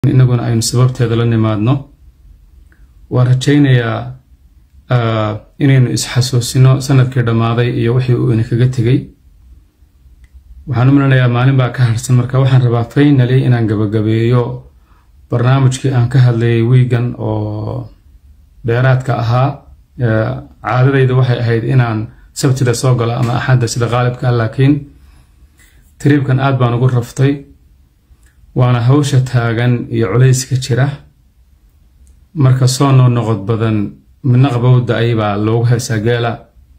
inaguna aynu sababteeda la nimaadno waan rajaynayaa inaynu isxasuusino sanadkii dhammaaday iyo wixii uu inakaga tegey waxaan u malinayaa maalin baa ka harsan marka waxaan rabaa faynali inaan gabagabeeyo barnaamijkii aan ka hadlayay wiigan oo dheeraadka ahaa caadadayda waxay ahayd inaan sabtida soo galo ama axadda sida qaalibka ah laakiin tiriibkan aad baan ugu raftay waana hawsha taagan iyo culayska jira marka soo noo noqod badan midna qabowda ayabaa loogu heesaa geela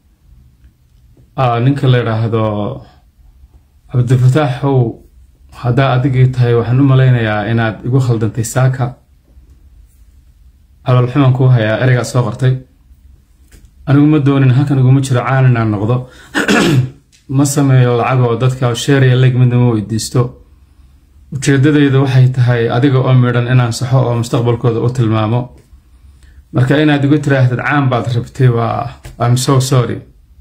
ninka la yidhaahdo cabdifataaxow haddaa adigii tahay waxaan u malaynayaa inaad igu khaldantay saaka caloolxuman kuu hayaa ereygaa soo qortay anigu ma doonin halkan iguma jiro caan inaan noqdo ma sameeyo lacag oo dadka sheeraya leg midna ma weydiisto ujeedadayda waxay tahay adiga oo midhan inaan saxo oo mustaqbalkooda u tilmaamo marka inaad igu tiraahdad caan baad rabtay waa im so sorry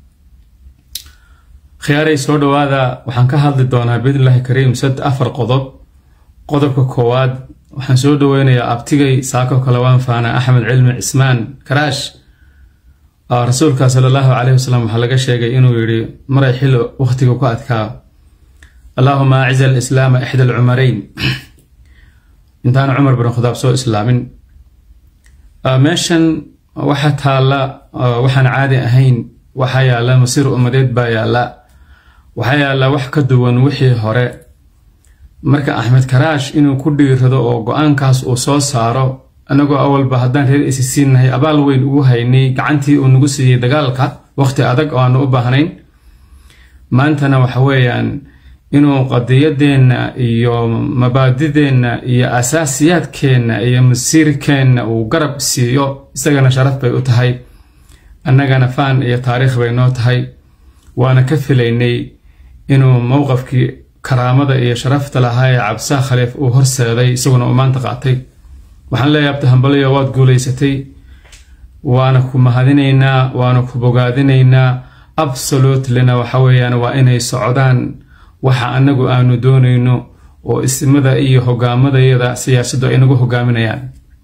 khiyaaray soo dhawaada waxaan ka hadli doonaa biidnillahi kariim sad afar qodob qodobka koowaad waxaan soo dhaweynayaa abtigay saako kale waan faana axmed cilmi cismaan karaash rasuulka sala allahu caleyhi wasalam waxaa laga sheegay inuu yidhi maray xilli wakhtiga ku adkaa allaahuma aciza alislaama ixda alcumarayn intaana cumar bin khadaab soo islaamin meeshan waxaa taalla waxaan caadi ahayn waxaa yaalla masiir ummadeed baa yaalla waxaa yaalla wax ka duwan wixii hore marka axmed karaash inuu ku dhiirado oo go-aankaas uu soo saaro anagoo awalba haddaan reer isi siinnahay abaal weyn ugu haynay gacantii uu nagu siiyey dagaalka waqhti adag oo aanu u baahnayn maantana waxa weeyaan inuu qadiyadeenna iyo mabaadideenna iyo asaasiyaadkeenna iyo masiirkeenna uu garab siiyo isagana sharaf bay u tahay annagana faan iyo taariikh bay noo tahay waana ka filaynay inuu mowqafkii karaamada iyo sharafta lahaa ee cabsaa khaliif uu horseeday isaguna uu maanta qaatay waxaan leeyahay abtahambaliyo waad guulaysatay waana ku mahadinaynaa waana ku bogaadinaynaa absolutlina waxa weeyaan waa inay socdaan waxa anagu aanu doonayno oo ismada iyo hogaamadayada siyaasaddu ay nagu hogaaminayaan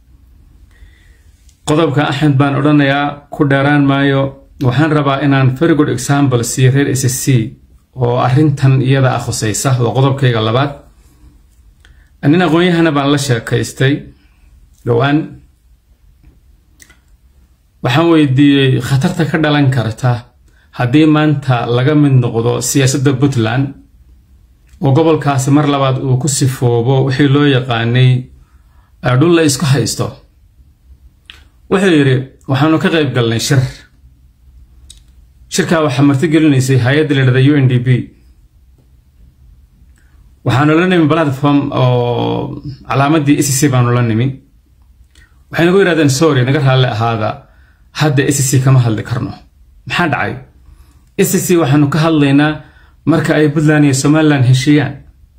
qodobka axmed baan odhanayaa ku dheeraan maayo waxaan rabaa inaan very good example siiyo reer s c oo arrintan iyada ah khusaysa oo qodobkayga labaad nin aqoon-yahana baan la sheekaystay dhowaan waxaan weydiiyey khatarta ka dhalan karta haddii maanta laga mid noqdo siyaasadda puntland oo gobolkaasi mar labaad uu ku sifoobo wixii loo yaqaanay dhul la isku haysto wuxuu yidhi waxaanu ka qayb galnay shir shirkaa waxaa martigelinaysay hay-adda la yidhahda u n d b waxaanu la nimi platform oo calaamadii e c c baanu la nimi waxay nagu yidhahdeen sorry naga raalli ahaada hadda e c c kama hadli karno maxaa dhacay e c c waxaanu ka hadlaynaa marka ay puntland iyo somalilan heshiiyaan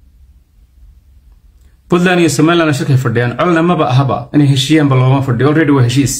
puntland iyo somalilandna shirkay fadhiyaan colna maba ahaba inay heshiiyaanba looma fadhiyo already waa heshiis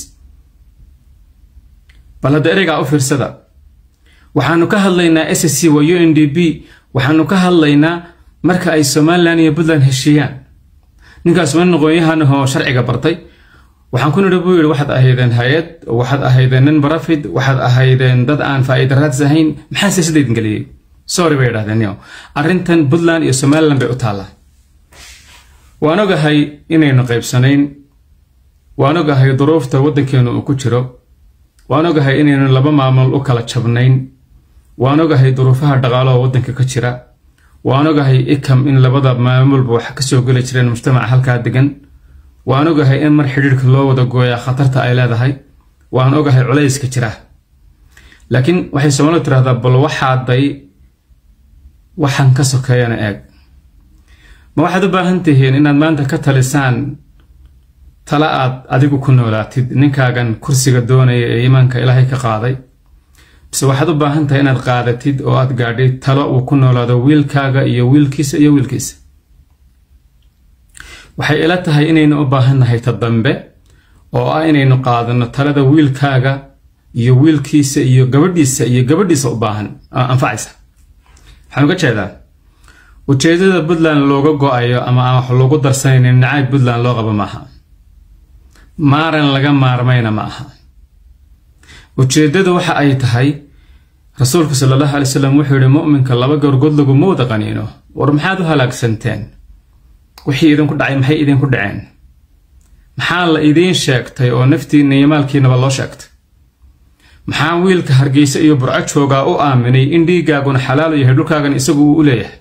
bal hadda ereygaa u fiirsada waxaanu ka hadlaynaa s c waa u n d b waxaanu ka hadlaynaa marka ay somalilan iyo puntland heshiiyaan ninkaas waa nin aqoon-yahanahoo sharciga bartay waxaan ku nidhi buu yidhi waxaad ahaydeen hay-ad waxaad ahaydeen nin barafid waxaad ahaydeen dad aan faa'iida raadis ahayn maxaa siyaasaddaydin geliyey sorry bay idhahdeen yo arrintan puntland iyo somalilan bay u taallaa waan ogahay inaynu qaybsanayn waan ogahay duruufta waddankeenu uu ku jiro waan ogahay inaynu laba maamul u kala jabnayn waan ogahay duruufaha dhaqaalo oo waddanka ka jira waan ogahay ikam in labada maamulba wax ka soo geli jireen mujtamaca halkaa degan waan ogahay in mar xidhiirhka loo wada gooyaa khatarta ay leedahay waan ogahay culayska jira laakiin waxay soomaalidu tirahdaa bal waxaaday waxaan ka sokeeyana eeg ma waxaad u baahan tihiin inaad maanta ka talisaan tala aad adigu ku noolaatid ninkaagan kursiga doonaya ee iimaanka ilaahay ka qaaday bise waxaad u baahan tahay inaad qaadatid oo aad gaadhid talo uu ku noolaado wiilkaaga iyo wiilkiisa iyo wiilkiisa waxay ila tahay inaynu u baahannahay ta dambe oo ah inaynu qaadano talada wiilkaaga iyo wiilkiisa iyo gabadhiisa iyo gabadhiisa u baahan anfacaysa waxaan uga jeedaa ujeedada puntland looga go-ayo ama aan wax loogu darsanaynin nacayb puntland loo qabo maaha maaran laga maarmayna ma aha ujeedadu waxa ay tahay rasuulku sala allahu alay slam wuxuu yihi mu'minka laba goorgood laguma wada qaniino war maxaad u halaagsanteen wixii idinku dhacay maxay idinku dhaceen maxaa la idiin sheegtay oo naftiinna iyo maalkiinaba loo sheegtay maxaa wiilka hargeysa iyo burco joogaa u aaminay in dhiiggaaguna xalaal yahay dhulkaagan isagu uu u leeyahay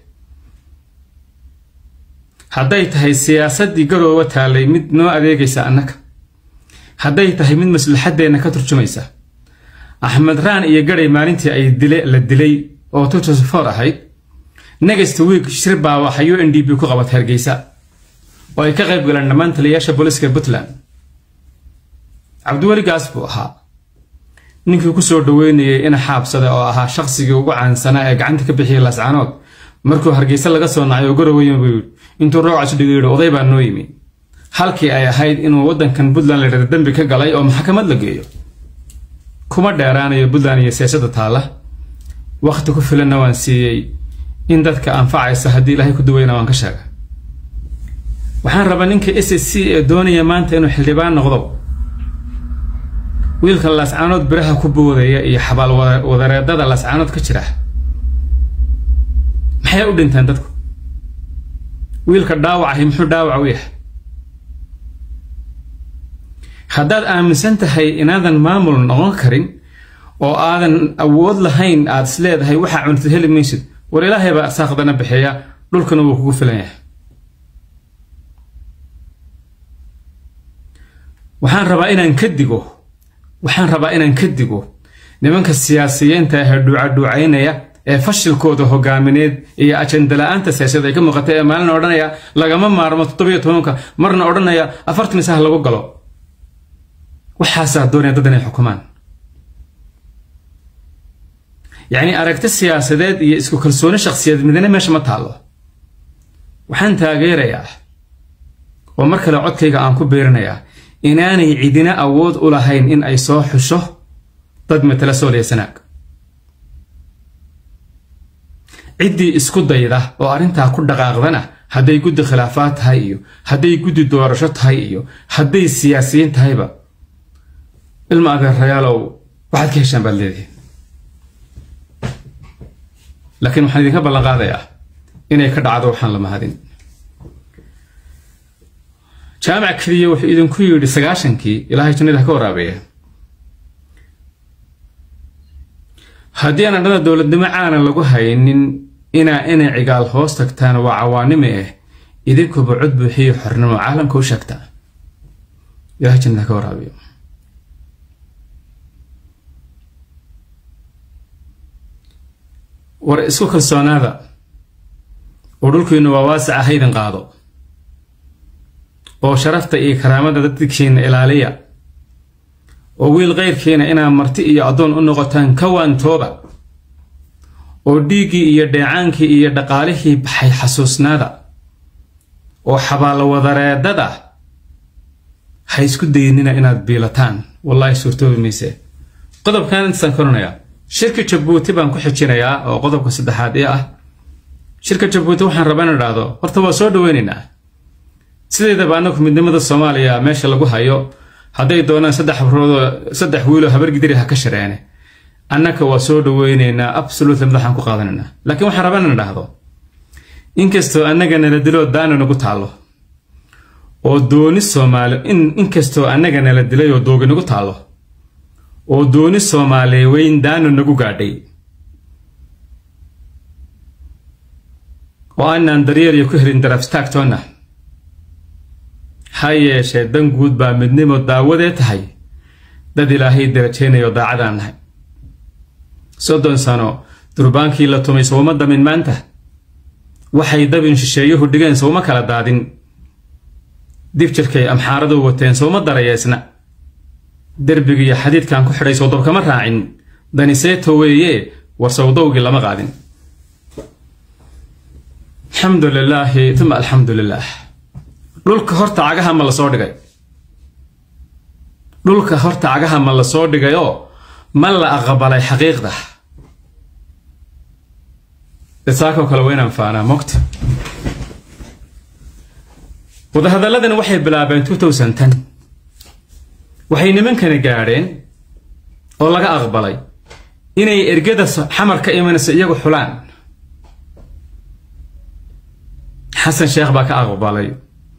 hadday tahay siyaasaddii garooba taallay mid noo adeegaysa annaga hadday tahay mid maslaxaddeenna ka turjumaysa axmed raan iyo gadhay maalintii ay dile la dilay oo tutusfor ahayd next week shir baa waxay u n d b ku qabatay hargeysa oo ay ka qayb galeen dhammaan taliyayaasha booliiska puntland cabdiweli gaas buu ahaa ninkii ku soo dhaweynayay ina xaabsada oo ahaa shaqsigii ugu caansanaa ee gacanta ka bixiyay laascaanood markuu hargeysa laga soo nacay oo garoweyn buu yidhi intuu roocasu dhigo yidhi oday baa noo yimi halkii ay ahayd inuu waddankan puntland la yidhahda dembi ka galay oo maxkamad la geeyo kuma dheeraanayo puntland iyo siyaasadda taalla wakhti ku filanna waan siiyey in dadka anfacaysa haddii ilaahay ku duweyna waan ka sheega waxaan rabaa ninka s s c ee doonaya maanta inuu xildhibaan noqdo wiilka laascaanood biraha ku boodaya iyo xabaal wadareedada laascaanood ka jira maxay u dhinteen dadku wiilka dhaawacahi muxuu dhaawac u yahay haddaad aaminsan tahay inaadan maamul noqon karin oo aadan awood lahayn aad is leedahay waxaa cuntid heli maysid war ilaahay baa saaqdana bixiya dhulkana wuu kugu filan yahay waxaan rabaa inaan ka digo waxaan rabaa inaan ka digo nimanka siyaasiyiinta ahee dhuucadhuucaynaya ee fashilkooda hogaamineed iyo ajandala-aanta siyaasad ay ka muuqatay ee maalina odhanaya lagama maarmo toddobiyo tobanka marna odhanaya afartan isaha lagu galo waxaasaa doonaya dad inay xukumaan yacni aragti siyaasadeed iyo isku kalsooni shakhsiyadeed midna meesha ma taallo waxaan taageerayaa oo mar kale codkayga aan ku beerinayaa inaanay cidina awood u lahayn in ay soo xusho dad matala sooliya sanaag ciddii isku dayda oo arrintaa ku dhaqaaqdana hadday guddi khilaafaad tahay iyo hadday guddi doorasho tahay iyo hadday siyaasiyiin tahayba ilma adeerayaalow waxaad ka heshaan baad leedihiin laakiin waxaan idinka ballan qaadayaa inay ka dhacdo waxaan la mahadin jaamac keliya wuxuu idinku yidhi sagaashankii ilaahay jannada ha ka waraabeeya haddii aan adhada dowladnimo caanan lagu haynin inaa inay cigaal hoos tagtaan waa cawaanime ah idinkuba cod buuxiyo xornimo caalamka u sheegtaa ilahay jannada ha ka waraabeeyo war isku kalsoonaada oo dhulkiinu waa waasaca haydin qaado oo sharafta iyo karaamada dadkiina ilaaliya oo wiil keyrkiina inaa marti iyo addoon u noqotaan ka waantooba oo dhiiggii iyo dheecaankii iyo dhaqaalihii baxay xasuusnaada oo xabaalo wadareedada ha isku daynina inaad biilataan wallaahi suurtoobi mayse qodobkan intaasaan koranayaa shirka jabuuti baan ku xijinayaa oo qodobka saddexaad ee ah shirka jabuuti waxaan rabaa in idhaahdo horta waa soo dhaweynaynaa sideedaba anagu midnimada soomaaliya meesha lagu hayo hadday doonaan saddex habroodoo saddex wiiloo habargidiri ha ka shareene annaka waa soo dhaweynaynaa absolutely madaxaan ku qaadanaynaa laakiin waxaan rabaa in idhaahdo inkastoo annaga nala diloo daana nagu taallo oo dooni soomaali inkastoo annaga nala dilay oo doogi nagu taallo oo dooni soomaaliya weyn daano nagu gaadhay oo aanaan daryeelyo ku helin darafstaagtoonna ha yeeshee dan guud baa midnimo daawadee tahay dad ilaahay darajaynayo daacadaan nahay soddon sano durbaankii la tumay sowma damin maanta waxay dabin shisheeyuhu dhigeen sowma kala daadin dib jirkay amxaaradu wateen sowma darayeesna derbigiiyo xadiidkan ku xidhay sowdab kama raacin daniseeto weeye war sowdowgii lama qaadin alxamdu lilaahi uma alxamdu lilaah dhulka horta cagaha ma lasoo dhigay dhulka horta cagaha ma lasoo dhigayoo ma la aqbalay xaqiiqda saakoo kale waa inaan faanaa mogta wadahadalladan waxay bilaabeen waxay nimankani gaadheen oo laga aqbalay inay ergada xamar ka imanayso iyagu xulaan xasan sheekh baa ka aqbalay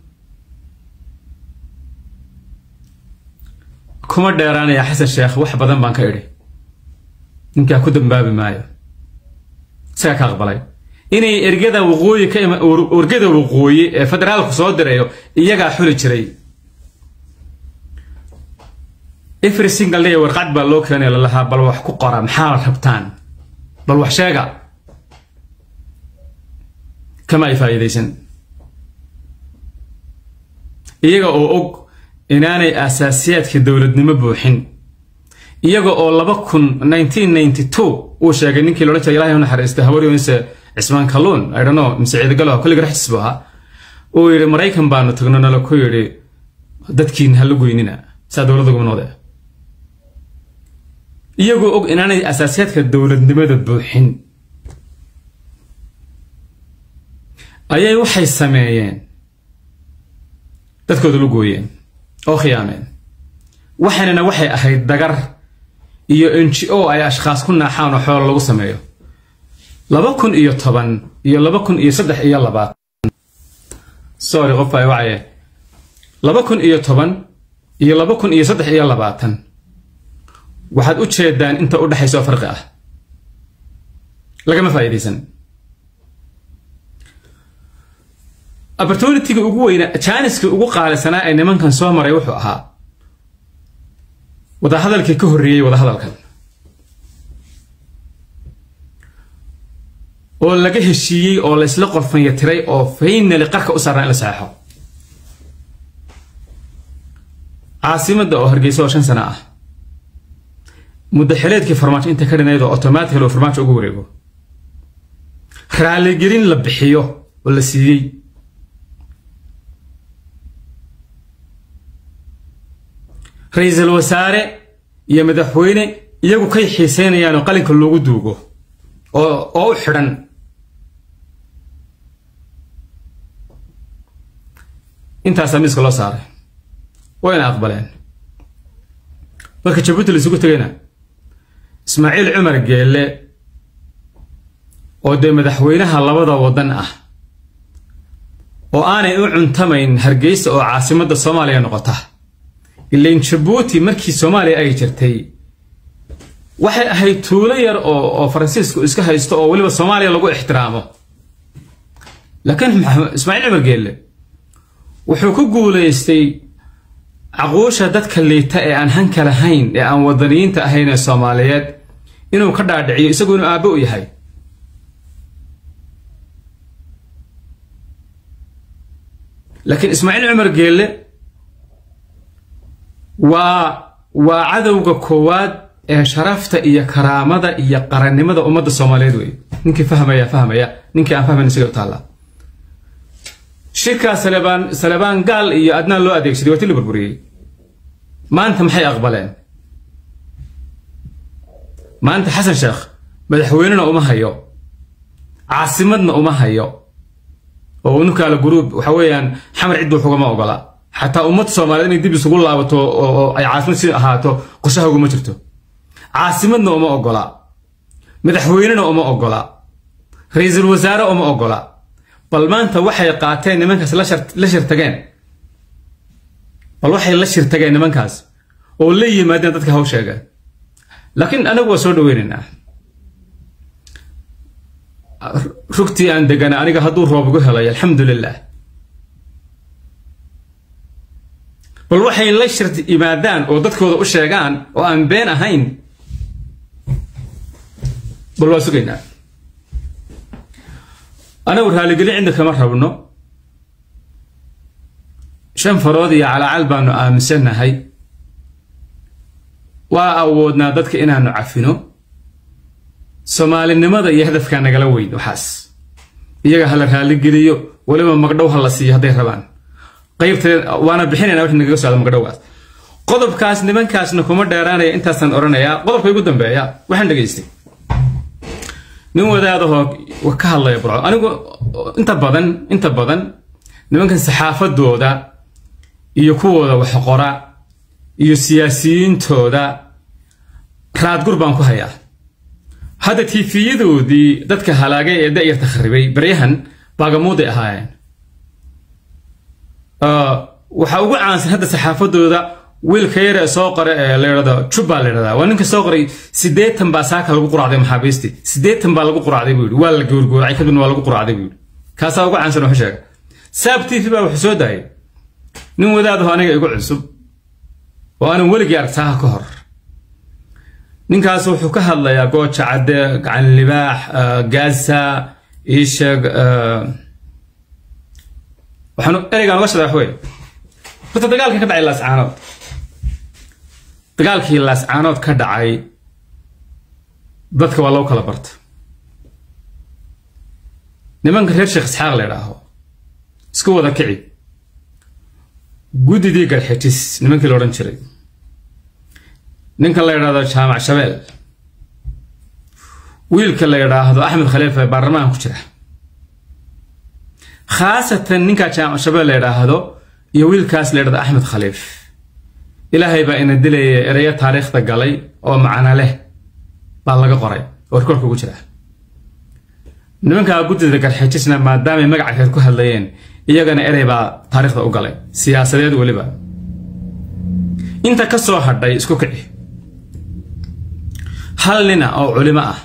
kuma dheeraanaya xasan sheekh wax badan baan ka idhi ninkaa ku dambaabi maayo isagaa ka aqbalay inay ergada waqooyi ka ima ergada waqooyi ee federaalku soo dirayo iyagaa xuli jiray every single day warqad baa loo keenaya lalahaa bal wax ku qora maxaa rabtaan bal wax sheega kama ay faa'iidaysan iyaga oo og inaanay asaasiyaadka dowladnimo buuxin iyaga oo laba kun nineteen ninety two uu sheegay ninkii loodhan jiray ilahay u naxariistay habaryoonise cismaan kalluun i don't know mise ciidagalo kolliga raxis buu ahaa uu yidhi maraykan baanu tagno nala ku yidhi dadkiin ha la goynina saa dowladda gubnoode iyagoo og inaanay asaasiyaadka dowladnimada buuxin ayay waxay sameeyeen dadkooda la gooyeen oo khiyaameen waxaanina waxay ahayd dagar iyo n g o ay ashkhaas ku naaxaan oo xoolo lagu sameeyo laba kun iyo toban iyo laba kun iyo saddex iyo labaatan sorry qof ay wacaye laba kun iyo toban iyo laba kun iyo saddex iyo labaatan waxaad u jeedaan inta u dhexaysa oo farqi ah lagama faa'iidaysan opportunitiga ugu weyna jaaniska ugu qaalisanaa ee nimankan soo maray wuxuu ahaa wadahadalkii ka horreeyey wadahadalkan oo laga heshiiyey oo laysla qorfanya tiray oo faynali qarka u saarnaa in la saxeixo caasimadda oo hargeysa oo shan sano ah muddaxileedkii farmaajo inta ka dhinayd oo automatically oo farmaajo ugu wareego raaligelin la bixiyo oo la siiyey ra-iisul wasaare iyo madaxweyne iyagu kay xiiseynayaan oo qalinka loogu duugo oo oo u xidhan intaasaa miiska loo saaray wayna aqbaleen marka jabuuti la isugu tegayna ismaaciil cumar geelle oo dee madaxweynaha labada waddan ah oo aanay u cuntamayn hargeysa oo caasimadda soomaaliya noqota ilain jabuuti markii soomaaliya ay jirtay waxay ahayd tuulo yar oo oo faransiisku iska haysto oo weliba soomaaliya lagu ixtiraamo laakiin ismaaciil cumar geelle wuxuu ku guulaystay caquusha dadka liita ee aan hanka lahayn ee aan wadaniyiinta ahayn ee soomaaliyeed inuu ka dhaadhiciyo isagu inuu aabbo u yahay laakiin ismaaciil cumar geelle waa waa cadowga koowaad ee sharafta iyo karaamada iyo qarannimada ummadda soomaaliyeed wey ninkii fahmaya fahmaya ninkii aan fahmayn isaga u taallaa shirkaa salebaan salebaan gaal iyo adnaan loo adeegsaday waa ti la burburiyey maanta maxay aqbaleen maanta xasan sheekh madaxweynena uma hayo caasimadna uma hayo oo unukaala guruub waxa weeyaan xamar ciddu wax ugama ogola xataa ummad soomaaliyeed inay dib isugu laabato oo ay caasimad si ahaato qorshaha uguma jirto caasimadna uma ogola madaxweynena uma ogola ra-iisul wasaare uma ogola bal maanta waxay qaateen nimankaas la shirtageen bal waxay la shirtageen nimankaas oo la yimaadeen dadka haw sheega laakiin anagu waa soo dhaweynaynaa rugtii aan degana aniga hadduu roob igu helay alxamdu lilah bal waxay la shir yimaadaan oo dadkooda u sheegaan oo aan been ahayn bal waa sugaynaa anagu raaligelin cinda kama rabno shan farood iyo calaacal baanu aaminsannahay waa awoodnaa dadka inaanu cafino soomaalinimada iyo hadafkaa nagala weyn waxaas iyaga hala raaligeliyo weliba magdhow ha la siiyo hadday rabaan qaybteed waana bixinayna wixii nagaga socda magdhowgaas qodobkaas nimankaasna kuma dheeraanaya intaasaan odhanayaa qodobka ugu dambeeya waxaan dhegaystay nin wadaadahoo ka hadlaya burco anigu inta badan inta badan nimankan saxaafadooda iyo kuwooda waxqora iyo siyaasiyiintooda raadgur baan ku hayaa hadda tiifiyadoodii dadka halaagay ee da'yarta kharibay baryahan baagamuuday ahaayeen waxaa ugu caansan hadda saxaafadooda wiilka yare soo qora ee la yidhahdo jubba la yidhahdaa waa ninka soo qoray siddeetan baa saaka lagu quracday maxaabiistii siddeetan baa lagu quracday buu yidhi waa la goorgooracay kadibna waa lagu quracday buu yidhi kaasaa ugu caansan wuxuu sheega saab t v baa wuxuu soo daayay nin wadaadaho aniga igu cusub oo aanan weligii arag saaha ka hor ninkaas wuxuu ka hadlayaa gooja cadde gacan libaax gaasa iisheeg waxaan ereygaan uga shada wax wey horta dagaalkii ka dhacay laascaanood dagaalkii laascaanood ka dhacay dadka waa loo kala barta nimanka reer sheekh isxaaq la idhaaho isku wada kici guddidii garxitis nimankii la odhan jiray ninka la yidhaahdo jaamac shabeel wiilka la yidhaahdo axmed khaliif ee baarlamaanka ku jira khaasatan ninkaa jaamac shabeel la yidhaahdo iyo wiilkaas la yidhahdo axmed khaliif ilaahay baa ina dilaya ereyo taariikhda galay oo macno leh baa laga qoray oo rikoorka ugu jira nimankaa guddida garxijisna maadaamay magaca reer ku hadlayeen iyagana erey baa taariikhda u galay siyaasadeed weliba inta ka soo hadhay isku kici hal nina oo culimo ah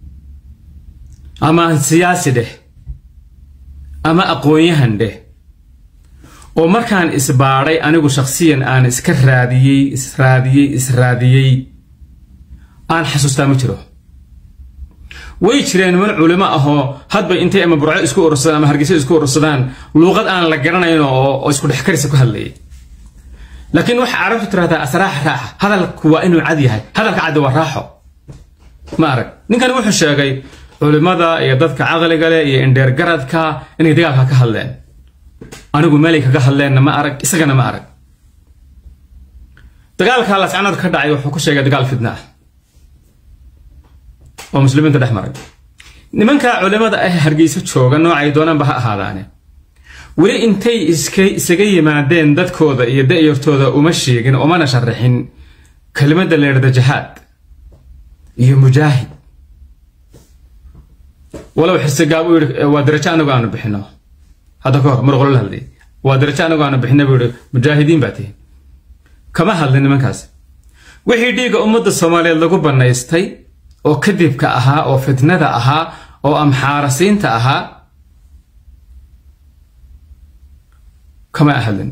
ama siyaasi dheh ama aqoon-yahan dheh oo markaan isbaadhay anigu shakhsiyan aan iska raadiyey israadiyey israadiyey aan xasuustaa ma jiro way jireen niman culimo ahoo hadba intay ama burco isku urursadaan ama hargeysa isku urursadaan luuqad aan la garanayn oo isku dhex karisa ku hadlayay laakiin waxa carabtu tirahdaa asraaxa raaxa hadalku waa inuu cad yahay hadalka caddi waa raaxo ma arag ninkani wuxuu sheegay culimada iyo dadka caqliga leh iyo indheer garadka inay dagaalka ka hadleen anigu meelay kaga hadleenna ma arag isagana ma arag dagaalka lascanood ka dhacay wuxuu ku sheegay dagaal fidna ah oo muslimiinta dhex maray nimanka culimada ah hargeysa jooga noocay doonaanba ha ahaadaane weli intay isaga yimaadeen dadkooda iyo da'yartooda uma sheegin umana sharaxin kelimadda la yidhahdo jahaad iyo mujaahid walow xirsigaab uu yidhi waa darajo anagu aanu bixino hadda ka hor mar qolo la hadlay waa darajo anagu aanu bixina buu yidhi mujaahidiin baa tihi kama hadlin nimankaas wixii dhiigga ummadda soomaaliyeed lagu bannaystay oo kadibka ahaa oo fitnada ahaa oo amxaarasiinta ahaa kama hadlin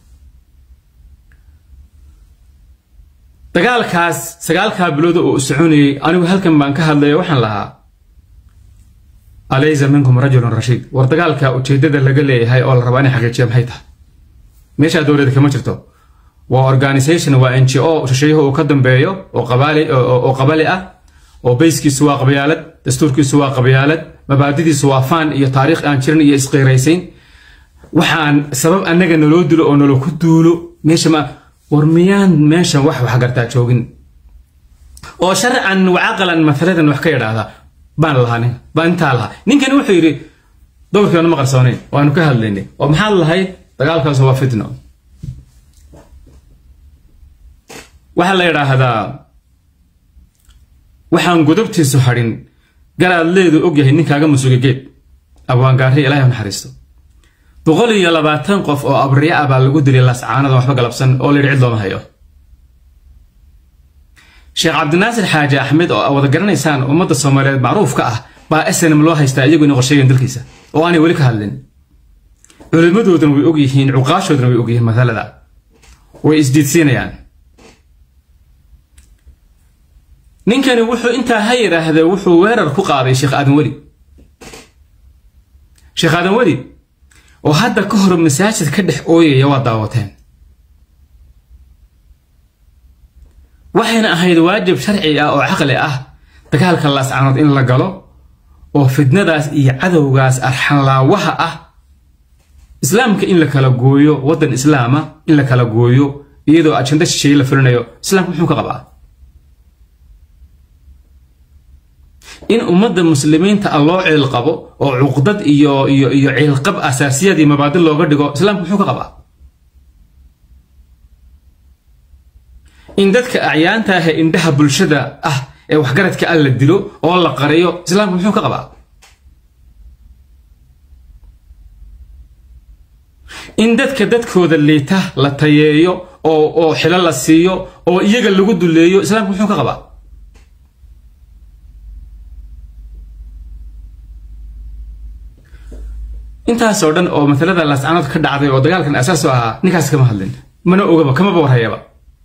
dagaalkaas sagaalkaa bilooda oo u soconayay anigu halkan baan ka hadlaya waxaan lahaa alaysa minkum rajulun rashiid war dagaalka ujeedada laga leeyahay oo la rabaa inay xaqiijiya maxay tahay meeshaa dowlada kama jirto waa organisation waa n g o shisheeyuhu uu ka dambeeyo oo qabali ah oo bayskiisu waa qabyaalad dastuurkiisu waa qabyaalad mabaadidiisu waa faan iyo taariikh aan jirin iyo isqiiraysayn waxaan sabab annaga naloo dilo oo nalo ku duulo meesha ma war miyaan meeshan wax wax gartaa joogin oo sharcan wacaqalan masaladan wax ka yidhaahda baan lahaa nin baan intaa lahaa ninkani wuxuu yidhi dowrkeenu ma qarsoonayn waanu ka hadlaynay oo maxaad lahay dagaalkaas waa fitno waxaa la yidhaahdaa waxaan godobtiisu hadhin garaad leedu og yahay ninkaaga musuga geed abwaangaari ilahay u naxariisto boqol iyo labaatan qof oo abriya ah baa lagu dilay lascaanada waxba galabsan oo la yidhi cid looma hayo sheekh cabdinaasir xaaji axmed oo wada garanaysaan ummadda soomaaliyeed macruufka ah baa snm loo haystaa iyagu inay qorsheeyeen dalkiisa oo aanay weli ka hadlin culimmadooduna way og yihiin cuqaashooduna way og yihiin masalada way isdiidsiinayaan ninkani wuxuu intaa ha yidhaahde wuxuu weerar ku qaaday sheekh aadan weli sheekh aadan weli oo hadda ka hor masaajid ka dhex ooyaya waa daawateen waxayna ahayd waajib sharci ah oo caqli ah dagaalka laascaanood in la galo oo fidnadaas iyo cadowgaas arxanlaawaha ah islaamka in la kala gooyo waddan islaama in la kala gooyo iyadoo ajanda shisheeye la fulinayo islaamka muxuu ka qabaa in ummadda muslimiinta a loo ciil qabo oo cuqdad iyo iyo iyo ciilqab asaasiyad iyo mabaadi looga dhigo islaamku muxuu ka qabaa in dadka acyaanta ah ee indhaha bulshada ah ee waxgaradka ah la dilo oo la qariyo islaamku muxuu ka qabaa in dadka dadkooda liita la tayeeyo oo oo xilo la siiyo oo iyaga lagu duleeyo islaamku muxuu ka qabaa intaasoo dhan oo matalada laascanood ka dhacday oo dagaalkan asaas u ahaa ninkaas kama hadlin mana ogaba kamaba warhayaba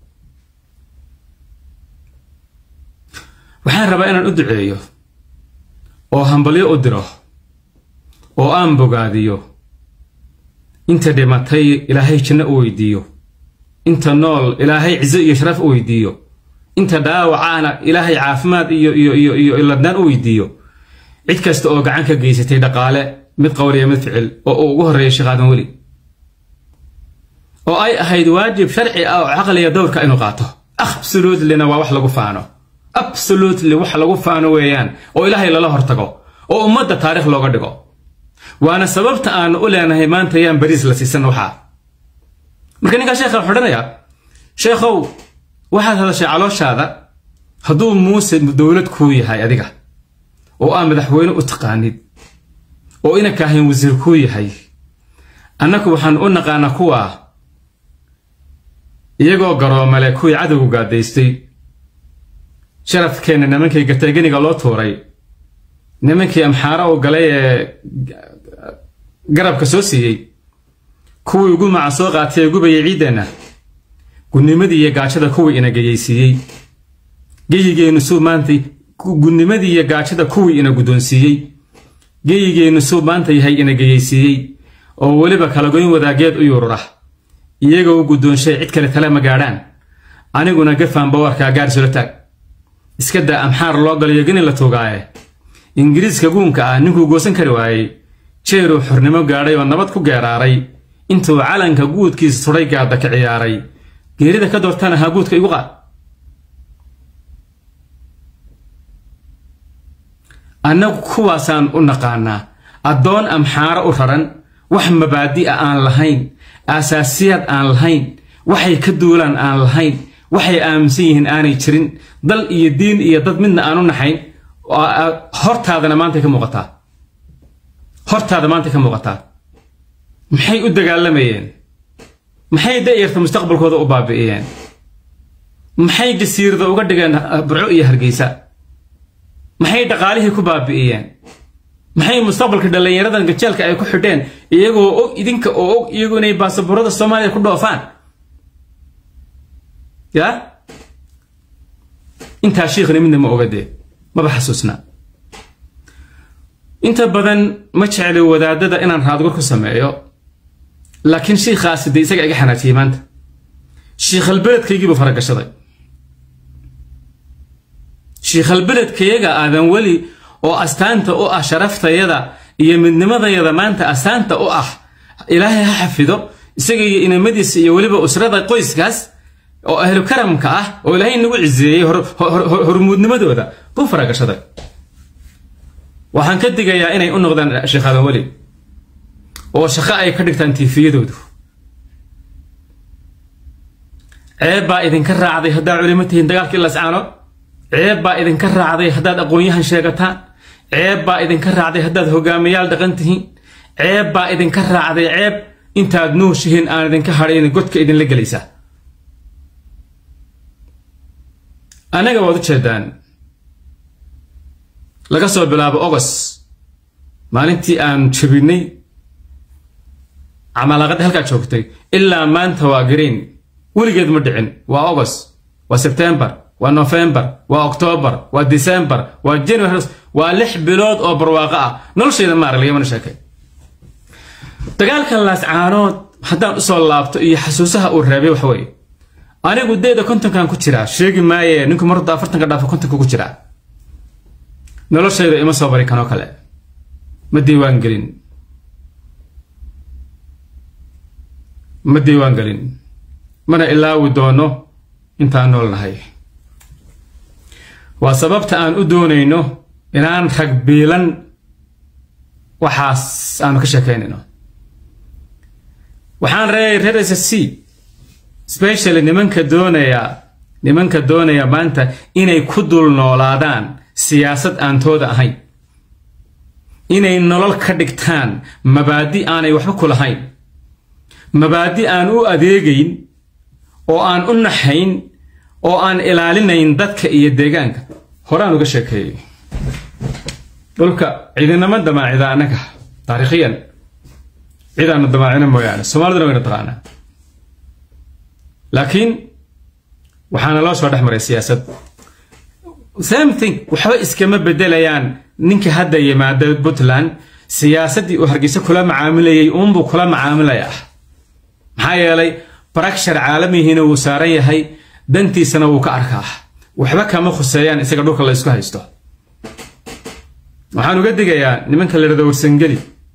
waxaan rabaa inaan u duceeyo oo hambalyo u diro oo aan bogaadiyo inta dhimatay ilaahay janno u weydiiyo inta nool ilaahay cizo iyo sharaf u weydiiyo inta dhaawacaana ilaahay caafimaad iyo iyo iyo iyo ladnaan u weydiiyo cid kasta oo gacan ka geysatay dhaqaale mid qowl iyo mid ficil oo uu ugu horreeyay sheekh aadan weli oo ay ahayd waajib sharci ah oo caqliga dowrka inuu qaato absolutelyna waa wax lagu faano absolutely wax lagu faano weeyaan oo ilaahay lala hortago oo ummadda taarikh looga dhigo waana sababta aanu u leenahay maanta yaan bariis la siisan waxaa marka ninkaa sheekha wuxuu odhanayaa sheekhow waxaad hadashay calooshaada hadduu muuse dowlad kuu yahay adiga oo aa madaxweyne u taqaanid oo ina kaahayn wasiir kuu yahay annaku waxaan u naqaanaa kuwa iyagoo garoomale kuwii cadowgu gaadaystay sharafkeenna nimankii gateeganiga loo tuuray nimankii amxaaro u galay ee garabka soo siiyey kuwii ugu maca soo qaatay ee gubayay ciiddeenna gunimadii iyo gaajada kuwii ina geyaysiiyey geyigeennu suu maanta gunimadii iyo gaajada kuwii ina guddoonsiiyey geyigeennu suu maanta yahay ina geyaysiiyey oo weliba kalagoyn wadaageed u yuurura iyagoo u guddoonshay cid kale tale ma gaadhaan aniguna gafaan bawarkaa gaar sula taag iska daa amxaar loo galayo geni la tuugaaye ingiriiska guunka ah ninkuu goosan kari waayey jeeruu xornimo gaadhay oo nabad ku geeraaray intuu calanka guudkiisa sudhay gaadda ka ciyaaray geerida ka doortana haa guudka igu qaad annagu kuwaasaan u naqaanaa addoon amxaaro u raran wax mabaadi'a aan lahayn aasaasiyaad aan lahayn waxay ka duulaan aan lahayn waxay aaminsan yihiin aanay jirin dal iyo diin iyo dad midna aan u naxayn hortaadana maantay ka muuqataa hortaada maantay ka muuqataa maxay u dagaalamayeen maxay da'yarta mustaqbalkooda u baabi'iyeen maxay jasiirada uga dhigeen burco iyo hargeysa maxay dhaqaalihii ku baabi'iyeen maxay mustaqbalka dhallinyaradan gajeelka ay ku xidheen iyagoo og idinka oo og iyagu inay baasaboorada soomaaliya ku dhoofaan yaa intaa shiikhna midna ma ogadee maba xasuusna inta badan ma jecli wadaadada inaan raadgur ku sameeyo laakiin shiikhaasi dee isaga iga xanaajiyey maanta shiikhalbeledkaygiibuu faragashaday shiikhalbeledkayaga aadan weli oo astaanta u ah sharaftayada iyo midnimadayada maanta astaanta u ah ilaahay ha xafido isaga iyo inamadiisa iyo weliba usrada qoyskaas oo ahlu karamka ah oo ilaahay nagu ciseeyey hormuudnimadooda buu faragashaday waxaan ka digayaa inay u noqdaan sheekh aadan weli oo shaqo ay ka dhigtaan tiifiyadoodu ceeb baa idinka raacday haddaad culimo tihiin dagaalkii lascaanood ceeb baa idinka raacday haddaad aqoon-yahan sheegataan ceeb baa idinka raacday haddaad hogaamiyaal dhaqan tihiin ceeb baa idinka raacday ceeb intaad nuushihiin aan idinka hadhayn godka idinla gelaysaa annaga waad u jeedaan laga soo bilaabo ogos maalintii aan jabinay camalaaqadda halkaa joogtay ilaa maanta waa green weligeed ma dhicin waa ogos waa sebtembar waa nofembar waa oktoobar waa decembar waa january waa lix bilood oo barwaaqo ah noloshayda maar lagamana sheekay dagaalka laascaanood haddaan usoo laabto iyo xasuusaha uu reebay waxa weeye anigu deeda kontonkan ku jiraa sheegi maaye ninku marda afartanka dhaafo kontonka ku jiraa noloshayda ima soo bari kanoo kale ma diiwaan gelin ma diiwaan gelin mana ilaawi doono intaan nool nahay waa sababta aan u doonayno inaan rag biilan waxaas aanu ka sheekaynayno waxaan reeyay reer s c specially nimanka doonaya nimanka doonaya maanta inay ku dul noolaadaan siyaasad aan tooda ahayn inay nolol ka dhigtaan mabaadi aanay waxba ku lahayn mabaadi aan u adeegayn oo aan u naxayn oo aan ilaalinayn dadka iyo deegaanka horaan uga sheekeeyey dhulka ciidinama damaacida annaga taariikhiyan cidaanu damaacina mooyaane soomaaliduna wayna taqaanaa laakiin waxaana loo soo dhex maray siyaasad same thing waxba iskama bedelayaan ninka hadda yimaada puntland siyaasaddii uu hargeysa kula macaamilayay uunbuu kula macaamilayaa maxaa yeelay barakshar caalamihiina wuu saaran yahay dantiisana wuu ka arkaa waxba kama khuseeyaan isaga dhulka la isku haysto waxaan uga digayaa nimanka la yidhahdo warsangeli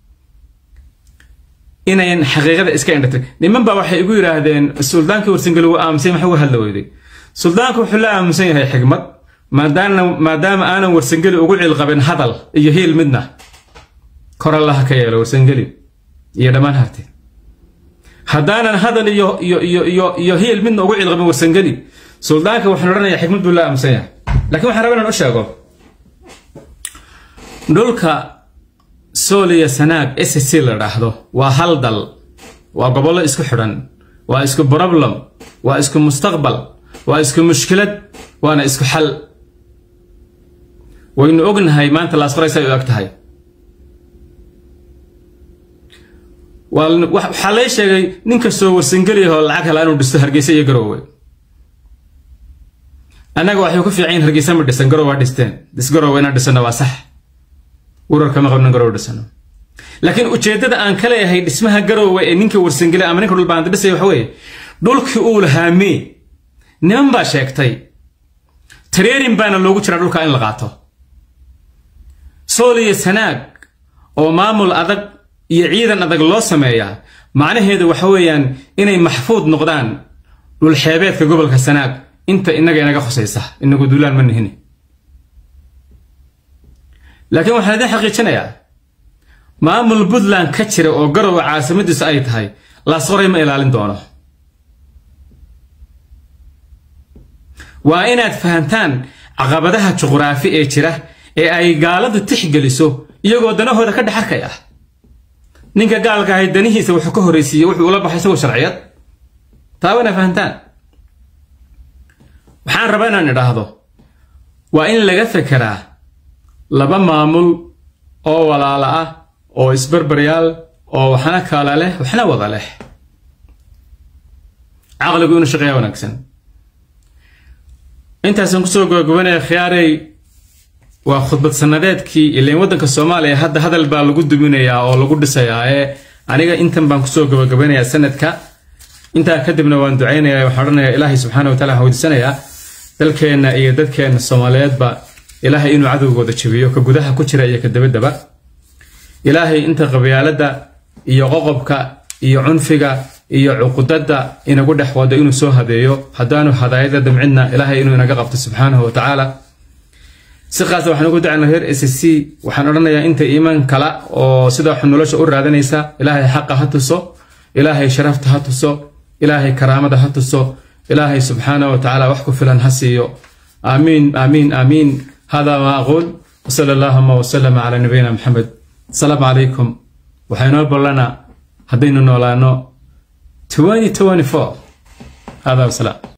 inayn xaqiiqada iska indhatir niman baa waxay igu yidhaahdeen suldaankii warsangeli wuu aamusay maxuu uga hadla weyday suldaanku wuxuu la aamusan yahay xigmad maadaana maadaama aanan warsangeli ugu cilqabin hadal iyo hiil midna kor allaha ka yeelo warsangeli iyo dhammaan harti haddaanan hadal iyo iyo iyo iyo iyo hiil midna ugu cilqabin warsangeli suldaanka waxaan odhanayaa xikmad buu la aamusan yahay laakiin waxaan rabaa inaan u sheego dhulka sool iyo sanaag s c la dhaahdo waa hal dal waa gobollo isku xidhan waa isku problem waa isku mustaqbal waa isku mushkilad waana isku xal waynu ognahay maanta laasqorays ay u eg tahay waxaa lay sheegay nin kastoo warsangeliyaho lacag hela inuu dhisto hargeysa iyo garoowe annaga waxay ku fiican yihin hargeysa ma dhisan garow waa dhisteen disgaroowe inaan dhisano waa sax urarkama qabnan garow dhisano laakiin ujeeddada aan ka leeyahay dhismaha garoowe ee ninka warsangeli ama ninka dhulbaanta dhisaya waxa weeye dhulkii uu lahaa mee niman baa sheegtay tareerin baana loogu jiraa dhulka in la qaato sool iyo sanaag oo maamul adag iyo ciidan adag loo sameeyaa macnaheedu waxa weeyaan inay maxfuud noqdaan dhulxeebeedka gobolka sanaag inta innaga inaga khusaysa inagu duulaan ma nihini laakiin waxaan idiin xaqiijinayaa maamul puntland ka jira oo garowa caasimadiisu ay tahay laasqoray ma ilaalin doono waa inaad fahantaan caqabadaha juqraafi ee jira ee ay gaaladu tixgeliso iyagoo danahooda ka dhex arkay ah ninka gaalka ahay danihiisa wuxuu ka horraysiiyey wuxuu ula baxay isagoo sharciyad taa waa inaad fahantaan waxaan rabaa inaan idhaahdo waa in laga fekeraa laba maamul oo walaala ah oo isbarbaryaal oo waxna kala leh waxna wada leh caqligu inuu shaqeeya wanaagsan intaasaan kusoo gabagabanaya khiyaarey waa khudbad sanadeedkii ileen waddanka soomaaliya hadda hadal baa lagu duminayaa oo lagu dhisayaa ee aniga intan baan kusoo gabagabanayaa sanadka intaa kadibna waan ducaynaya waxaan odhanayaa ilaahay subxaana wa taala waxaan weydiisanayaa dalkeenna iyo dadkeenna soomaaliyeedba ilaahay inuu cadowgooda jabiyo ka gudaha ku jira iyo ka dabaddaba ilaahay inta qabyaaladda iyo qoqobka iyo cunfiga iyo cuqudadda inagu dhex wado inuu soo hadeeyo haddaanu hadaayada damcidna ilaahay inuu inaga qabto subxaanahu wa tacaala si qaasa waxaan ugu ducaynaa reer s c waxaan odhanayaa inta iimaan kala oo sida wax nolosha u raadanaysa ilaahay xaqa ha tuso ilaahay sharafta ha tuso ilaahay karaamada ha tuso ilaahay subxaanahu wa tacaala wax ku filan ha siiyo aamiin aamiin aamiin hada ma aquul wsala allahuma wsalama calaa nabiyina maxamed asalaamu calaykum waxaynoo ballanaa haddaynu noolaano hada wasalaam